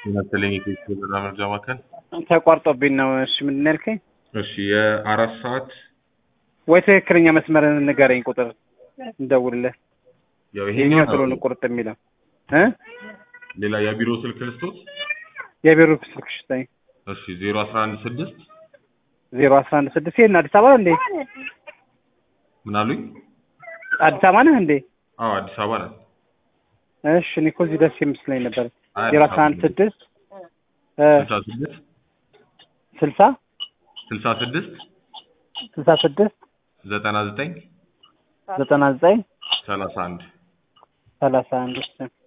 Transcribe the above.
መሰለኝ የኢትዮጵያ ብር መርጃ ማዕከል። ተቋርጦብኝ ነው። እሺ ምንድን ነው ያልከኝ? እሺ የአራት ሰዓት ወይ ትክክለኛ መስመር ንገረኝ፣ ቁጥር እንደውልልህ። ያው ይሄኛው ይሄኛው ቶሎ ነው ቁርጥ የሚለው እ ሌላ የቢሮ ስልክ ልስጦት። የቢሮ ስልክ ስጠኝ። እሺ ዜሮ አስራ አንድ ስድስት ዜሮ አስራ አንድ ስድስት ይሄን አዲስ አበባ እንዴ? ምን አሉኝ? አዲስ አበባ ነህ እንዴ? አዎ አዲስ አበባ ነን። እሺ እኔ እኮ እዚህ ደስ የምስለኝ ነበር። አይ ዜሮ አዲስ አስራ አንድ አበባ ስድስት እ ስልሳ ስድስት ስልሳ ስልሳ ስድስት ስልሳ ስድስት ዘጠና ዘጠኝ ዘጠና ዘጠኝ ሰላሳ አንድ ሰላሳ አንድ